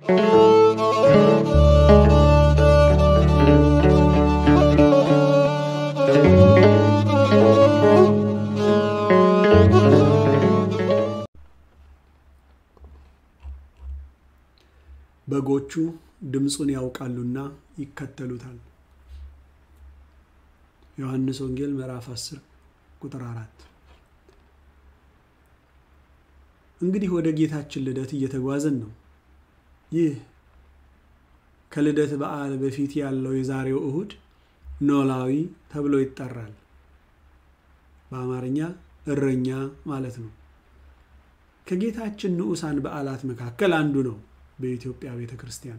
በጎቹ ድምፁን ያውቃሉና ይከተሉታል። ዮሐንስ ወንጌል ምዕራፍ 10 ቁጥር 4። እንግዲህ ወደ ጌታችን ልደት እየተጓዝን ነው። ይህ ከልደት በዓል በፊት ያለው የዛሬው እሁድ ኖላዊ ተብሎ ይጠራል። በአማርኛ እረኛ ማለት ነው። ከጌታችን ንዑሳን በዓላት መካከል አንዱ ነው። በኢትዮጵያ ቤተ ክርስቲያን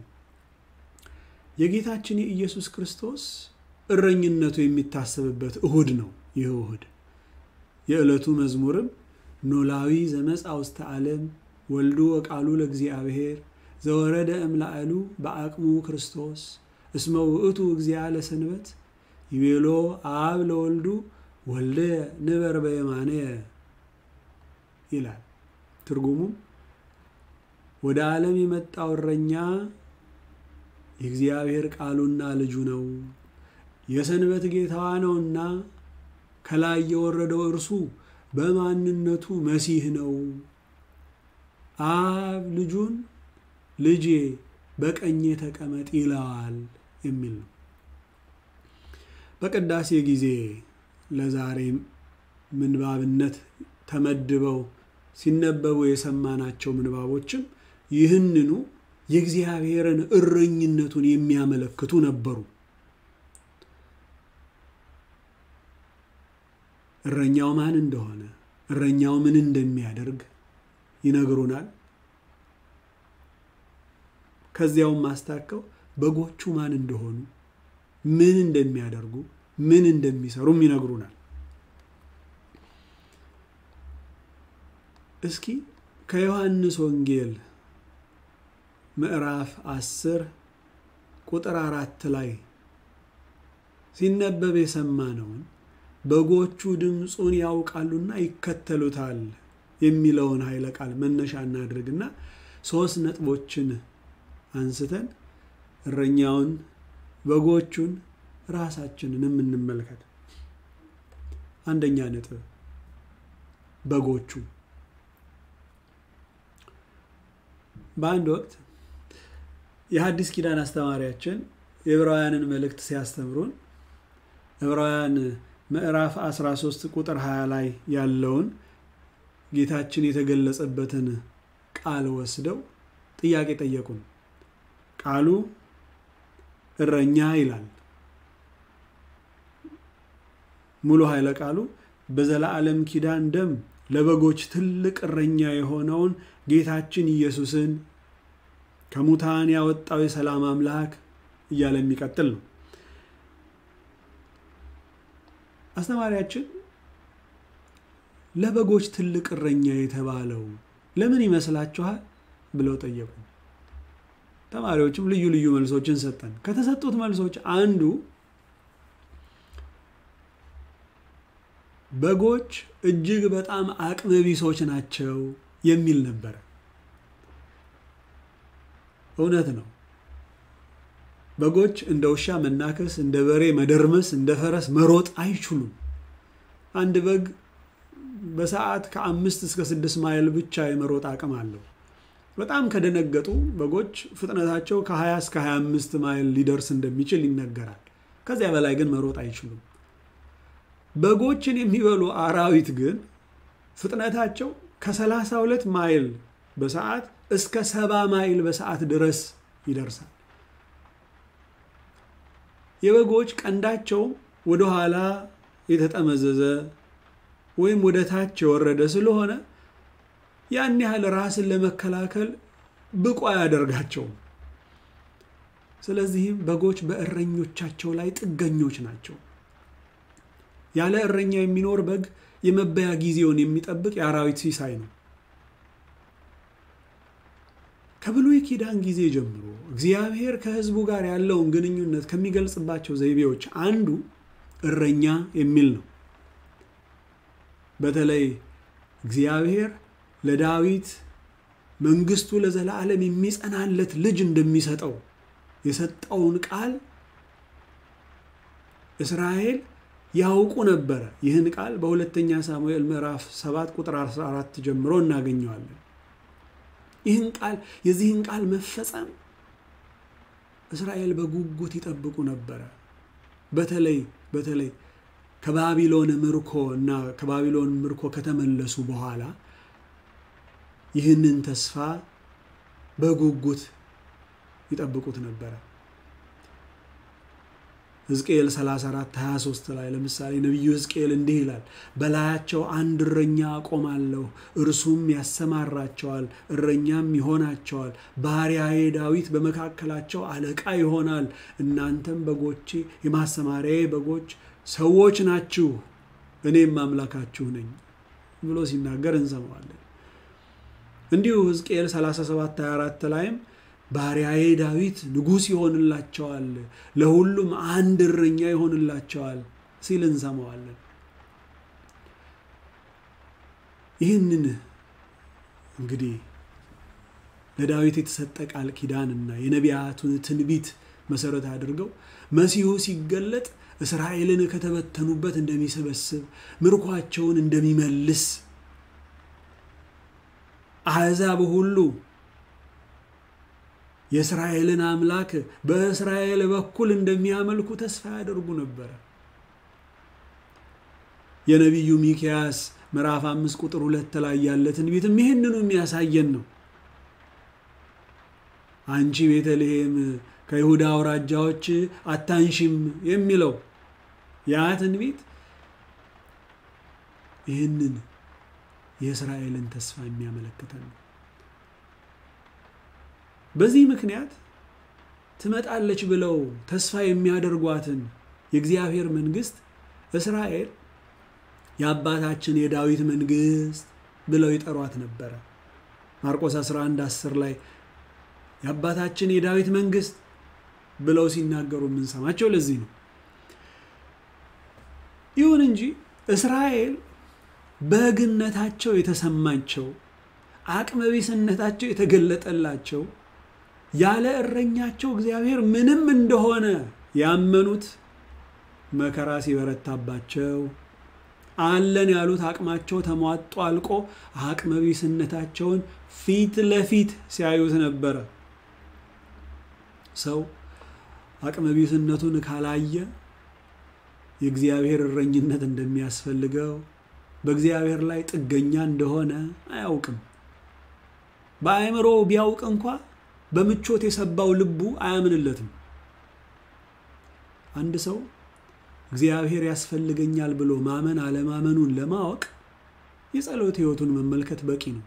የጌታችን የኢየሱስ ክርስቶስ እረኝነቱ የሚታሰብበት እሁድ ነው። ይህ እሁድ የዕለቱ መዝሙርም ኖላዊ ዘመጽአ ውስተ ዓለም ወልዱ ወቃሉ ለእግዚአብሔር ዘወረደ እምላዕሉ በአቅሙ ክርስቶስ እስመ ውእቱ እግዚአ ለሰንበት ይቤሎ አብ ለወልዱ ወልደ ንበር በየማነ ይላል። ትርጉሙም ወደ ዓለም የመጣው እረኛ የእግዚአብሔር ቃሉና ልጁ ነው፣ የሰንበት ጌታዋ ነውና ከላይ የወረደው እርሱ በማንነቱ መሲህ ነው። አብ ልጁን ልጄ በቀኜ ተቀመጥ ይለዋል የሚል ነው። በቅዳሴ ጊዜ ለዛሬ ምንባብነት ተመድበው ሲነበቡ የሰማናቸው ምንባቦችም ይህንኑ የእግዚአብሔርን እረኝነቱን የሚያመለክቱ ነበሩ። እረኛው ማን እንደሆነ፣ እረኛው ምን እንደሚያደርግ ይነግሩናል። ከዚያውም ማስታከው በጎቹ ማን እንደሆኑ፣ ምን እንደሚያደርጉ፣ ምን እንደሚሰሩም ይነግሩናል። እስኪ ከዮሐንስ ወንጌል ምዕራፍ አስር ቁጥር አራት ላይ ሲነበብ የሰማነውን በጎቹ ድምፁን ያውቃሉና ይከተሉታል የሚለውን ኃይለ ቃል መነሻ እናድርግና ሶስት ነጥቦችን አንስተን እረኛውን፣ በጎቹን፣ ራሳችንንም እንመልከት። አንደኛ ነጥብ በጎቹ በአንድ ወቅት የሐዲስ ኪዳን አስተማሪያችን የዕብራውያንን መልእክት ሲያስተምሩን ዕብራውያን ምዕራፍ 13 ቁጥር 20 ላይ ያለውን ጌታችን የተገለጸበትን ቃል ወስደው ጥያቄ ጠየቁን። ቃሉ እረኛ ይላል። ሙሉ ኃይለ ቃሉ በዘላለም ኪዳን ደም ለበጎች ትልቅ እረኛ የሆነውን ጌታችን ኢየሱስን ከሙታን ያወጣው የሰላም አምላክ እያለ የሚቀጥል ነው። አስተማሪያችን ለበጎች ትልቅ እረኛ የተባለው ለምን ይመስላችኋል ብለው ጠየቁ። ተማሪዎችም ልዩ ልዩ መልሶችን ሰጠን። ከተሰጡት መልሶች አንዱ በጎች እጅግ በጣም አቅመ ቢሶች ናቸው የሚል ነበረ። እውነት ነው። በጎች እንደ ውሻ መናከስ፣ እንደ በሬ መደርመስ፣ እንደ ፈረስ መሮጥ አይችሉም። አንድ በግ በሰዓት ከአምስት እስከ ስድስት ማይል ብቻ የመሮጥ አቅም አለው። በጣም ከደነገጡ በጎች ፍጥነታቸው ከ20 እስከ 25 ማይል ሊደርስ እንደሚችል ይነገራል። ከዚያ በላይ ግን መሮጥ አይችሉም። በጎችን የሚበሉ አራዊት ግን ፍጥነታቸው ከ32 ማይል በሰዓት እስከ ሰባ ማይል በሰዓት ድረስ ይደርሳል። የበጎች ቀንዳቸው ወደኋላ የተጠመዘዘ ወይም ወደ ታች የወረደ ስለሆነ ያን ያህል ራስን ለመከላከል ብቁ አያደርጋቸውም። ስለዚህም በጎች በእረኞቻቸው ላይ ጥገኞች ናቸው። ያለ እረኛ የሚኖር በግ የመበያ ጊዜውን የሚጠብቅ የአራዊት ሲሳይ ነው። ከብሉይ ኪዳን ጊዜ ጀምሮ እግዚአብሔር ከሕዝቡ ጋር ያለውን ግንኙነት ከሚገልጽባቸው ዘይቤዎች አንዱ እረኛ የሚል ነው። በተለይ እግዚአብሔር ለዳዊት መንግስቱ ለዘላለም የሚጸናለት ልጅ እንደሚሰጠው የሰጠውን ቃል እስራኤል ያውቁ ነበረ። ይህን ቃል በሁለተኛ ሳሙኤል ምዕራፍ 7 ቁጥር 14 ጀምሮ እናገኘዋለን። ይህን ቃል የዚህን ቃል መፈጸም እስራኤል በጉጉት ይጠብቁ ነበረ። በተለይ በተለይ ከባቢሎን ምርኮ እና ከባቢሎን ምርኮ ከተመለሱ በኋላ ይህንን ተስፋ በጉጉት ይጠብቁት ነበረ። ሕዝቅኤል 34 23 ላይ ለምሳሌ ነቢዩ ሕዝቅኤል እንዲህ ይላል፣ በላያቸው አንድ እረኛ አቆማለሁ፣ እርሱም ያሰማራቸዋል፣ እረኛም ይሆናቸዋል። ባሪያዬ ዳዊት በመካከላቸው አለቃ ይሆናል። እናንተም በጎቼ የማሰማሪያዬ በጎች ሰዎች ናችሁ፣ እኔም አምላካችሁ ነኝ ብሎ ሲናገር እንሰማዋለን። እንዲሁ ሕዝቅኤል 37 24 ላይም ባሪያዬ ዳዊት ንጉሥ ይሆንላቸዋል፣ ለሁሉም አንድ እረኛ ይሆንላቸዋል ሲል እንሰማዋለን። ይህንን እንግዲህ ለዳዊት የተሰጠ ቃል ኪዳንና የነቢያቱን ትንቢት መሰረት አድርገው መሲሁ ሲገለጥ እስራኤልን ከተበተኑበት እንደሚሰበስብ ምርኳቸውን እንደሚመልስ አሕዛብ ሁሉ የእስራኤልን አምላክ በእስራኤል በኩል እንደሚያመልኩ ተስፋ ያደርጉ ነበረ። የነቢዩ ሚክያስ ምዕራፍ አምስት ቁጥር ሁለት ላይ ያለ ትንቢትም ይህንኑ የሚያሳየን ነው። አንቺ ቤተልሔም ከይሁዳ አውራጃዎች አታንሽም የሚለው ያ ትንቢት ይህንን የእስራኤልን ተስፋ የሚያመለክተን ነው። በዚህ ምክንያት ትመጣለች ብለው ተስፋ የሚያደርጓትን የእግዚአብሔር መንግስት እስራኤል የአባታችን የዳዊት መንግስት ብለው ይጠሯት ነበረ። ማርቆስ 11 10 ላይ የአባታችን የዳዊት መንግስት ብለው ሲናገሩ የምንሰማቸው ለዚህ ነው። ይሁን እንጂ እስራኤል በግነታቸው የተሰማቸው አቅመቢስነታቸው የተገለጠላቸው ያለ እረኛቸው እግዚአብሔር ምንም እንደሆነ ያመኑት መከራ ሲበረታባቸው አለን ያሉት አቅማቸው ተሟጦ አልቆ አቅመቢስነታቸውን ፊት ለፊት ሲያዩት ነበረ። ሰው አቅመቢስነቱን ካላየ የእግዚአብሔር እረኝነት እንደሚያስፈልገው በእግዚአብሔር ላይ ጥገኛ እንደሆነ አያውቅም። በአእምሮ ቢያውቅ እንኳ በምቾት የሰባው ልቡ አያምንለትም። አንድ ሰው እግዚአብሔር ያስፈልገኛል ብሎ ማመን አለማመኑን ለማወቅ የጸሎት ሕይወቱን መመልከት በቂ ነው።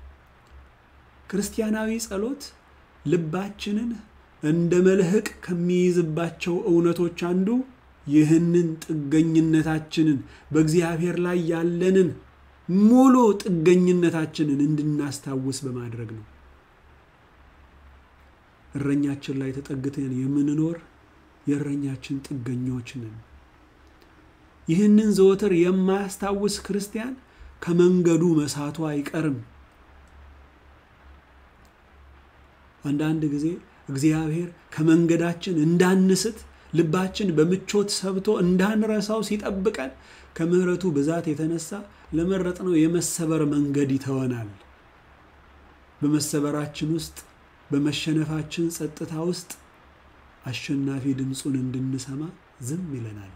ክርስቲያናዊ ጸሎት ልባችንን እንደ መልህቅ ከሚይዝባቸው እውነቶች አንዱ ይህንን ጥገኝነታችንን በእግዚአብሔር ላይ ያለንን ሙሉ ጥገኝነታችንን እንድናስታውስ በማድረግ ነው። እረኛችን ላይ ተጠግተን የምንኖር የእረኛችን ጥገኞች ነን። ይህንን ዘወትር የማያስታውስ ክርስቲያን ከመንገዱ መሳቱ አይቀርም። አንዳንድ ጊዜ እግዚአብሔር ከመንገዳችን እንዳንስት ልባችን በምቾት ሰብቶ እንዳንረሳው ሲጠብቀን ከምሕረቱ ብዛት የተነሳ ለመረጥነው የመሰበር መንገድ ይተወናል። በመሰበራችን ውስጥ በመሸነፋችን ጸጥታ ውስጥ አሸናፊ ድምፁን እንድንሰማ ዝም ይለናል።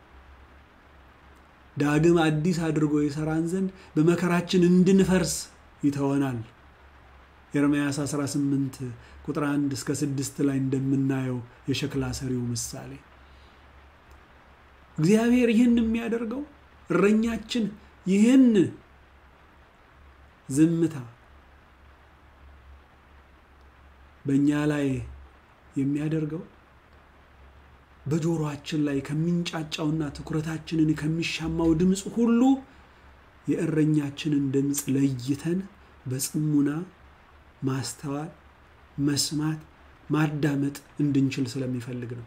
ዳግም አዲስ አድርጎ የሰራን ዘንድ በመከራችን እንድንፈርስ ይተወናል። ኤርምያስ 18 ቁጥር 1 እስከ 6 ላይ እንደምናየው የሸክላ ሰሪው ምሳሌ እግዚአብሔር ይህን የሚያደርገው እረኛችን ይህን ዝምታ በእኛ ላይ የሚያደርገው በጆሮአችን ላይ ከሚንጫጫውና ትኩረታችንን ከሚሻማው ድምፅ ሁሉ የእረኛችንን ድምፅ ለይተን በጽሙና ማስተዋል፣ መስማት፣ ማዳመጥ እንድንችል ስለሚፈልግ ነው።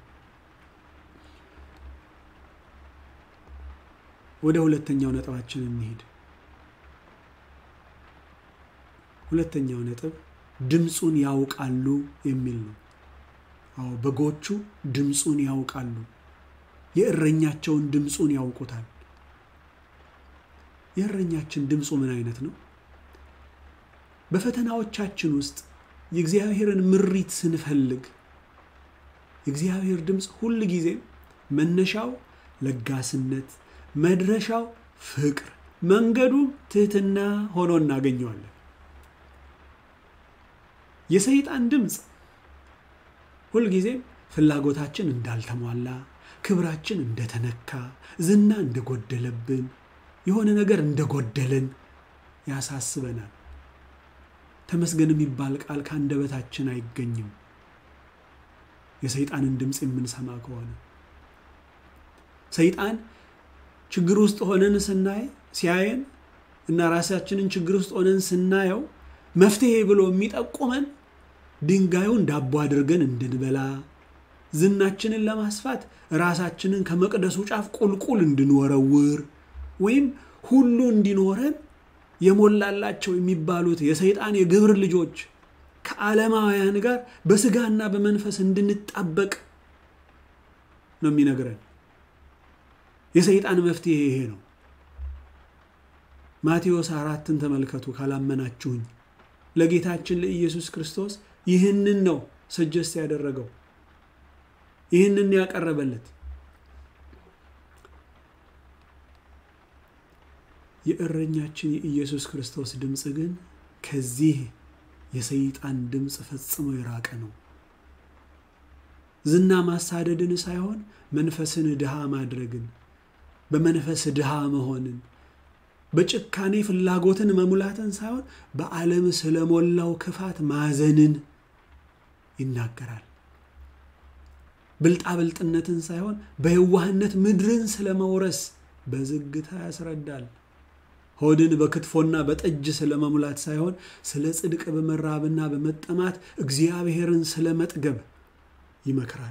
ወደ ሁለተኛው ነጥባችን እንሂድ። ሁለተኛው ነጥብ ድምፁን ያውቃሉ የሚል ነው። አዎ በጎቹ ድምፁን ያውቃሉ። የእረኛቸውን ድምፁን ያውቁታል። የእረኛችን ድምፁ ምን አይነት ነው? በፈተናዎቻችን ውስጥ የእግዚአብሔርን ምሪት ስንፈልግ የእግዚአብሔር ድምፅ ሁል ጊዜም መነሻው ለጋስነት፣ መድረሻው ፍቅር፣ መንገዱም ትህትና ሆኖ እናገኘዋለን። የሰይጣን ድምፅ ሁልጊዜም ፍላጎታችን እንዳልተሟላ፣ ክብራችን እንደተነካ፣ ዝና እንደጎደለብን፣ የሆነ ነገር እንደጎደልን ያሳስበናል። ተመስገን የሚባል ቃል ከአንደበታችን አይገኝም። የሰይጣንን ድምፅ የምንሰማ ከሆነ ሰይጣን ችግር ውስጥ ሆነን ስናይ ሲያየን እና ራሳችንን ችግር ውስጥ ሆነን ስናየው መፍትሄ ብሎ የሚጠቁመን ድንጋዩን ዳቦ አድርገን እንድንበላ ዝናችንን ለማስፋት ራሳችንን ከመቅደሱ ጫፍ ቁልቁል እንድንወረውር ወይም ሁሉ እንዲኖረን የሞላላቸው የሚባሉት የሰይጣን የግብር ልጆች ከዓለማውያን ጋር በስጋና በመንፈስ እንድንጣበቅ ነው የሚነግረን። የሰይጣን መፍትሄ ይሄ ነው። ማቴዎስ አራትን ተመልከቱ ካላመናችሁኝ። ለጌታችን ለኢየሱስ ክርስቶስ ይህንን ነው ሰጀስት ያደረገው፣ ይህንን ያቀረበለት። የእረኛችን የኢየሱስ ክርስቶስ ድምፅ ግን ከዚህ የሰይጣን ድምፅ ፈጽሞ የራቀ ነው። ዝና ማሳደድን ሳይሆን መንፈስን ድሃ ማድረግን፣ በመንፈስ ድሃ መሆንን፣ በጭካኔ ፍላጎትን መሙላትን ሳይሆን በዓለም ስለሞላው ክፋት ማዘንን ይናገራል። ብልጣብልጥነትን ሳይሆን በየዋህነት ምድርን ስለመውረስ በዝግታ ያስረዳል። ሆድን በክትፎና በጠጅ ስለመሙላት ሳይሆን ስለ ጽድቅ በመራብና በመጠማት እግዚአብሔርን ስለ መጥገብ ይመክራል።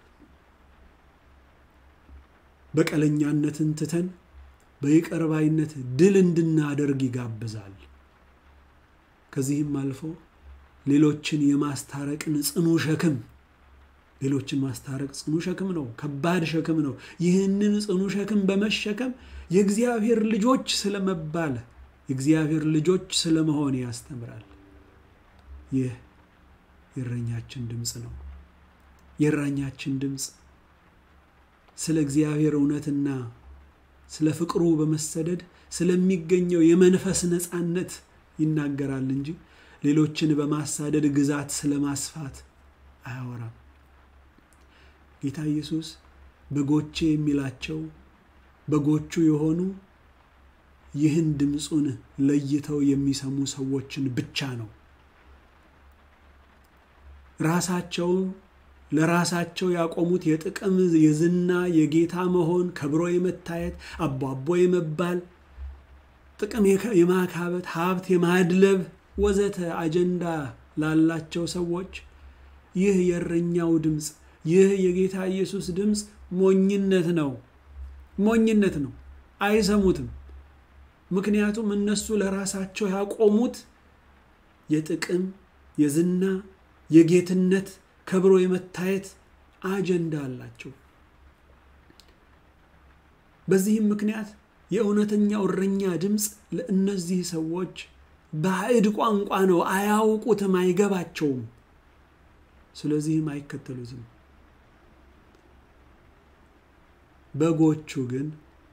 በቀለኛነትን ትተን በይቅር ባይነት ድል እንድናደርግ ይጋብዛል። ከዚህም አልፎ ሌሎችን የማስታረቅን ጽኑ ሸክም ሌሎችን ማስታረቅ ጽኑ ሸክም ነው፣ ከባድ ሸክም ነው። ይህንን ጽኑ ሸክም በመሸከም የእግዚአብሔር ልጆች ስለመባል የእግዚአብሔር ልጆች ስለመሆን ያስተምራል። ይህ የእረኛችን ድምፅ ነው። የእረኛችን ድምፅ ስለ እግዚአብሔር እውነትና ስለ ፍቅሩ በመሰደድ ስለሚገኘው የመንፈስ ነፃነት ይናገራል እንጂ ሌሎችን በማሳደድ ግዛት ስለማስፋት አያወራም። ጌታ ኢየሱስ በጎቼ የሚላቸው በጎቹ የሆኑ ይህን ድምፁን ለይተው የሚሰሙ ሰዎችን ብቻ ነው። ራሳቸው ለራሳቸው ያቆሙት የጥቅም የዝና የጌታ መሆን ከብሮ የመታየት አቧቦ የመባል ጥቅም የማካበት ሀብት የማድለብ ወዘተ አጀንዳ ላላቸው ሰዎች ይህ የእረኛው ድምፅ ይህ የጌታ ኢየሱስ ድምፅ ሞኝነት ነው። ሞኝነት ነው። አይሰሙትም። ምክንያቱም እነሱ ለራሳቸው ያቆሙት የጥቅም የዝና የጌትነት ከብሮ የመታየት አጀንዳ አላቸው። በዚህም ምክንያት የእውነተኛው እረኛ ድምፅ ለእነዚህ ሰዎች ባዕድ ቋንቋ ነው። አያውቁትም፣ አይገባቸውም። ስለዚህም አይከተሉትም። በጎቹ ግን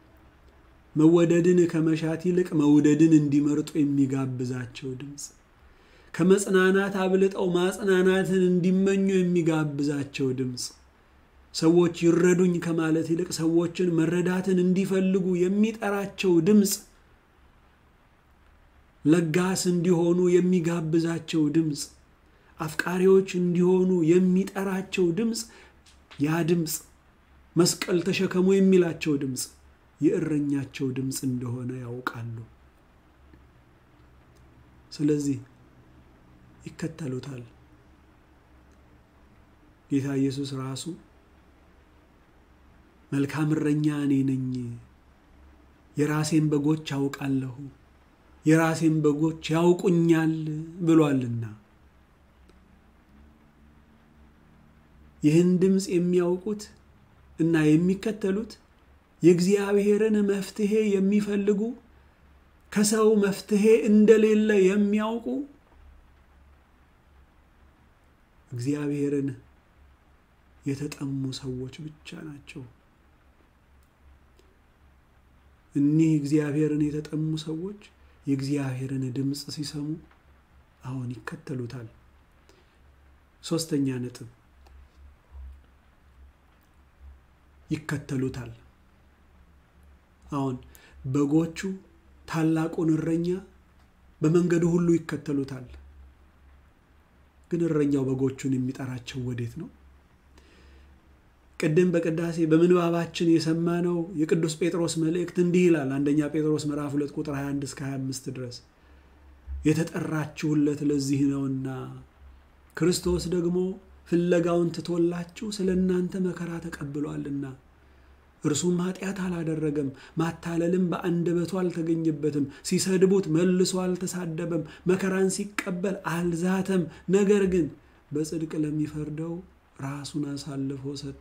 መወደድን ከመሻት ይልቅ መውደድን እንዲመርጡ የሚጋብዛቸው ድምፅ፣ ከመጽናናት አብልጠው ማጽናናትን እንዲመኙ የሚጋብዛቸው ድምፅ፣ ሰዎች ይረዱኝ ከማለት ይልቅ ሰዎችን መረዳትን እንዲፈልጉ የሚጠራቸው ድምፅ፣ ለጋስ እንዲሆኑ የሚጋብዛቸው ድምፅ፣ አፍቃሪዎች እንዲሆኑ የሚጠራቸው ድምፅ ያ ድምፅ መስቀል ተሸከሙ የሚላቸው ድምፅ የእረኛቸው ድምፅ እንደሆነ ያውቃሉ። ስለዚህ ይከተሉታል። ጌታ ኢየሱስ ራሱ መልካም እረኛ እኔ ነኝ፣ የራሴን በጎች አውቃለሁ፣ የራሴን በጎች ያውቁኛል ብሏልና። ይህን ድምፅ የሚያውቁት እና የሚከተሉት የእግዚአብሔርን መፍትሔ የሚፈልጉ ከሰው መፍትሔ እንደሌለ የሚያውቁ እግዚአብሔርን የተጠሙ ሰዎች ብቻ ናቸው። እኒህ እግዚአብሔርን የተጠሙ ሰዎች የእግዚአብሔርን ድምፅ ሲሰሙ አሁን ይከተሉታል። ሶስተኛ ነጥብ ይከተሉታል። አሁን በጎቹ ታላቁን እረኛ በመንገዱ ሁሉ ይከተሉታል። ግን እረኛው በጎቹን የሚጠራቸው ወዴት ነው? ቅድም በቅዳሴ በምንባባችን የሰማነው የቅዱስ ጴጥሮስ መልእክት እንዲህ ይላል። አንደኛ ጴጥሮስ ምዕራፍ 2 ቁጥር 21 እስከ 25 ድረስ የተጠራችሁለት ለዚህ ነውና ክርስቶስ ደግሞ ፍለጋውን ትቶላችሁ ስለ እናንተ መከራ ተቀብሏልና እርሱም ኃጢአት አላደረገም፣ ማታለልም በአንደበቱ አልተገኘበትም። ሲሰድቡት መልሶ አልተሳደበም፣ መከራን ሲቀበል አልዛተም። ነገር ግን በጽድቅ ለሚፈርደው ራሱን አሳልፎ ሰጠ።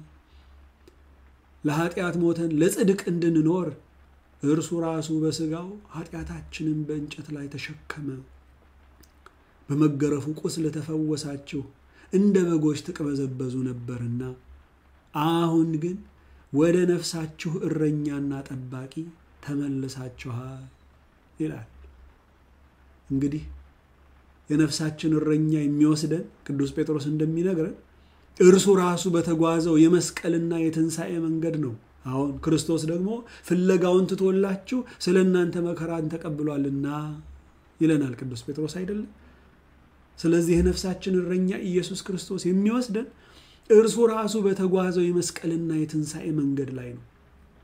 ለኃጢአት ሞተን ለጽድቅ እንድንኖር እርሱ ራሱ በሥጋው ኃጢአታችንን በእንጨት ላይ ተሸከመ። በመገረፉ ቁስል ተፈወሳችሁ፣ እንደ በጎች ትቅበዘበዙ ነበርና አሁን ግን ወደ ነፍሳችሁ እረኛና ጠባቂ ተመልሳችኋል ይላል። እንግዲህ የነፍሳችን እረኛ የሚወስደን ቅዱስ ጴጥሮስ እንደሚነግረን እርሱ ራሱ በተጓዘው የመስቀልና የትንሣኤ መንገድ ነው። አሁን ክርስቶስ ደግሞ ፍለጋውን ትቶላችሁ ስለ እናንተ መከራን ተቀብሏልና ይለናል ቅዱስ ጴጥሮስ አይደለም። ስለዚህ የነፍሳችን እረኛ ኢየሱስ ክርስቶስ የሚወስደን እርሱ ራሱ በተጓዘው የመስቀልና የትንሣኤ መንገድ ላይ ነው።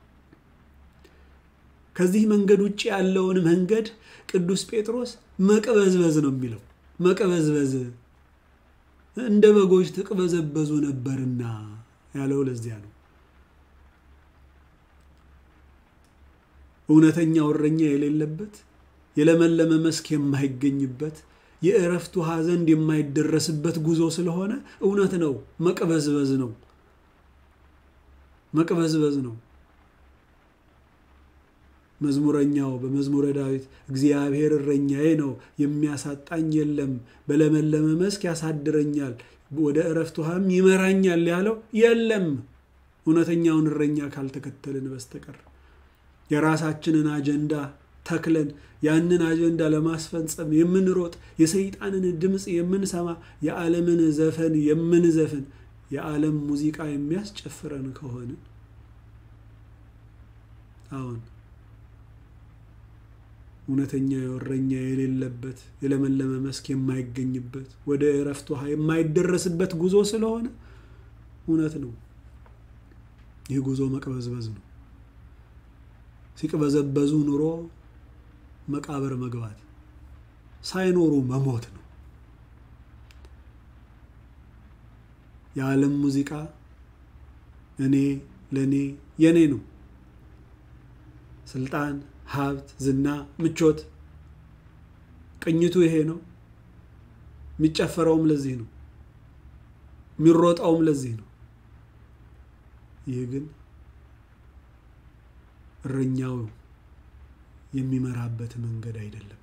ከዚህ መንገድ ውጭ ያለውን መንገድ ቅዱስ ጴጥሮስ መቅበዝበዝ ነው የሚለው። መቅበዝበዝ እንደ በጎች ትቅበዘበዙ ነበርና ያለው ለዚያ ነው። እውነተኛው እረኛ የሌለበት የለመለመ መስክ የማይገኝበት የእረፍት ውሃ ዘንድ የማይደረስበት ጉዞ ስለሆነ እውነት ነው፣ መቅበዝበዝ ነው። መቅበዝበዝ ነው። መዝሙረኛው በመዝሙረ ዳዊት እግዚአብሔር እረኛዬ ነው፣ የሚያሳጣኝ የለም፣ በለመለመ መስክ ያሳድረኛል፣ ወደ እረፍት ውሃም ይመራኛል ያለው የለም፣ እውነተኛውን እረኛ ካልተከተልን በስተቀር የራሳችንን አጀንዳ ተክለን ያንን አጀንዳ ለማስፈጸም የምንሮጥ የሰይጣንን ድምፅ የምንሰማ የዓለምን ዘፈን የምንዘፍን የዓለም ሙዚቃ የሚያስጨፍረን ከሆነ አሁን እውነተኛ እረኛ የሌለበት የለመለመ መስክ የማይገኝበት ወደ እረፍት ውሃ የማይደረስበት ጉዞ ስለሆነ እውነት ነው፣ ይህ ጉዞ መቅበዝበዝ ነው። ሲቅበዘበዙ ኑሮ መቃብር መግባት፣ ሳይኖሩ መሞት ነው። የዓለም ሙዚቃ እኔ፣ ለእኔ፣ የኔ ነው። ስልጣን፣ ሀብት፣ ዝና፣ ምቾት፣ ቅኝቱ ይሄ ነው። የሚጨፈረውም ለዚህ ነው። የሚሮጠውም ለዚህ ነው። ይህ ግን እረኛው የሚመራበት መንገድ አይደለም።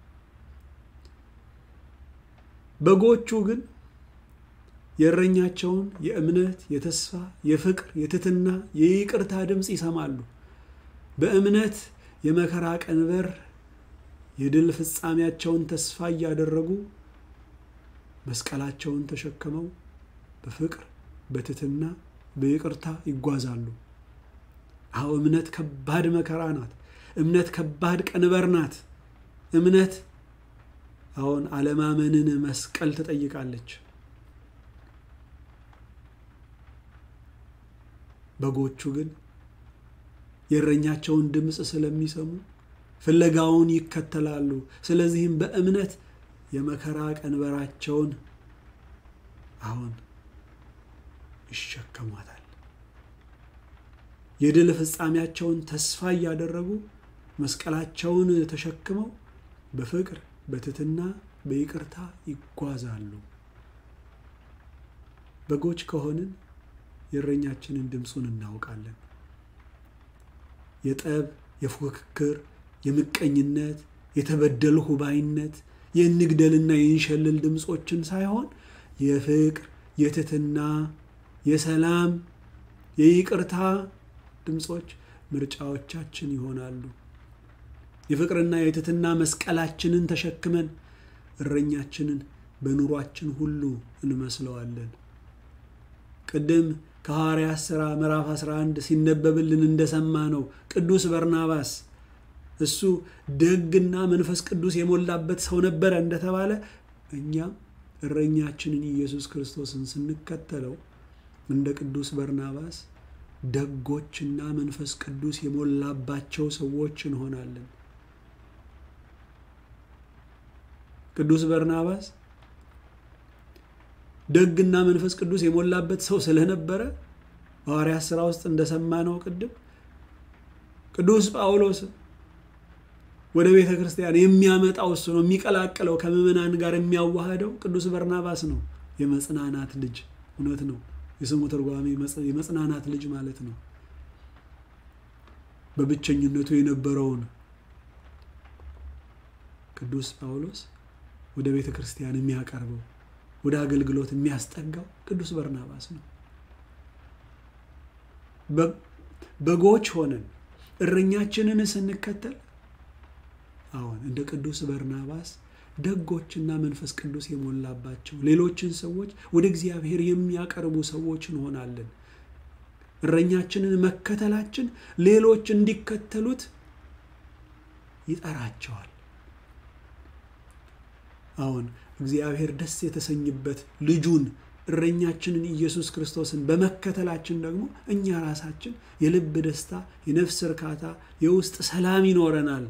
በጎቹ ግን የእረኛቸውን የእምነት፣ የተስፋ፣ የፍቅር፣ የትትና፣ የይቅርታ ድምፅ ይሰማሉ። በእምነት የመከራ ቀንበር የድል ፍጻሜያቸውን ተስፋ እያደረጉ መስቀላቸውን ተሸክመው በፍቅር፣ በትትና፣ በይቅርታ ይጓዛሉ። አዎ እምነት ከባድ መከራ ናት። እምነት ከባድ ቀንበር ናት። እምነት አሁን አለማመንን መስቀል ትጠይቃለች። በጎቹ ግን የእረኛቸውን ድምፅ ስለሚሰሙ ፍለጋውን ይከተላሉ። ስለዚህም በእምነት የመከራ ቀንበራቸውን አሁን ይሸከሟታል። የድል ፍጻሜያቸውን ተስፋ እያደረጉ መስቀላቸውን ተሸክመው በፍቅር በትህትና በይቅርታ ይጓዛሉ። በጎች ከሆንን የእረኛችንን ድምፁን እናውቃለን። የጠብ፣ የፉክክር፣ የምቀኝነት፣ የተበደልሁ ባይነት፣ የእንግደልና የእንሸልል ድምፆችን ሳይሆን የፍቅር፣ የትህትና፣ የሰላም፣ የይቅርታ ድምፆች ምርጫዎቻችን ይሆናሉ። የፍቅርና የትህትና መስቀላችንን ተሸክመን እረኛችንን በኑሯችን ሁሉ እንመስለዋለን። ቅድም ከሐዋርያት ሥራ ምዕራፍ 11 ሲነበብልን እንደሰማ ነው ቅዱስ በርናባስ እሱ ደግና መንፈስ ቅዱስ የሞላበት ሰው ነበረ እንደተባለ እኛም እረኛችንን ኢየሱስ ክርስቶስን ስንከተለው እንደ ቅዱስ በርናባስ ደጎችና መንፈስ ቅዱስ የሞላባቸው ሰዎች እንሆናለን። ቅዱስ በርናባስ ደግና መንፈስ ቅዱስ የሞላበት ሰው ስለነበረ ሐዋርያት ሥራ ውስጥ እንደሰማነው ቅድም ቅዱስ ጳውሎስ ወደ ቤተ ክርስቲያን የሚያመጣው እሱ ነው። የሚቀላቅለው ከምዕመናን ጋር የሚያዋህደው ቅዱስ በርናባስ ነው። የመጽናናት ልጅ እውነት ነው። የስሙ ትርጓሜ የመጽናናት ልጅ ማለት ነው። በብቸኝነቱ የነበረውን ቅዱስ ጳውሎስ ወደ ቤተ ክርስቲያን የሚያቀርበው ወደ አገልግሎት የሚያስጠጋው ቅዱስ በርናባስ ነው። በጎች ሆነን እረኛችንን ስንከተል አሁን እንደ ቅዱስ በርናባስ ደጎችና መንፈስ ቅዱስ የሞላባቸው ሌሎችን ሰዎች ወደ እግዚአብሔር የሚያቀርቡ ሰዎች እንሆናለን። እረኛችንን መከተላችን ሌሎች እንዲከተሉት ይጠራቸዋል። አሁን እግዚአብሔር ደስ የተሰኝበት ልጁን እረኛችንን ኢየሱስ ክርስቶስን በመከተላችን ደግሞ እኛ ራሳችን የልብ ደስታ፣ የነፍስ እርካታ፣ የውስጥ ሰላም ይኖረናል።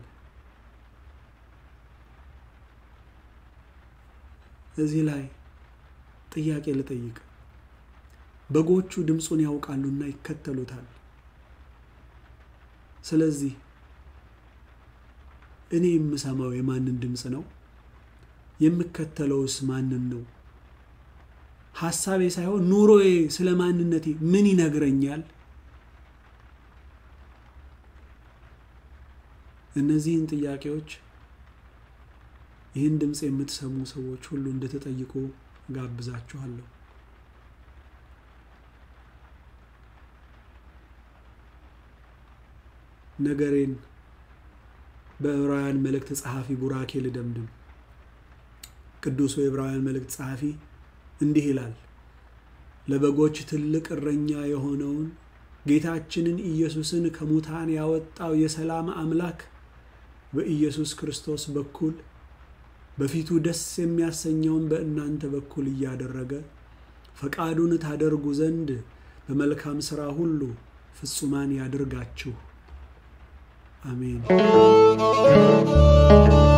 እዚህ ላይ ጥያቄ ልጠይቅ። በጎቹ ድምፁን ያውቃሉና ይከተሉታል። ስለዚህ እኔ የምሰማው የማንን ድምፅ ነው? የምከተለውስ ማንን ነው? ሐሳቤ ሳይሆን ኑሮዬ ስለ ማንነቴ ምን ይነግረኛል? እነዚህን ጥያቄዎች ይህን ድምፅ የምትሰሙ ሰዎች ሁሉ እንድትጠይቁ ጋብዛችኋለሁ። ነገሬን በዕብራውያን መልእክት ጸሐፊ ቡራኬ ልደምድም። ቅዱሱ የዕብራውያን መልእክት ጸሐፊ እንዲህ ይላል። ለበጎች ትልቅ እረኛ የሆነውን ጌታችንን ኢየሱስን ከሙታን ያወጣው የሰላም አምላክ በኢየሱስ ክርስቶስ በኩል በፊቱ ደስ የሚያሰኘውን በእናንተ በኩል እያደረገ ፈቃዱን ታደርጉ ዘንድ በመልካም ሥራ ሁሉ ፍጹማን ያድርጋችሁ። አሜን።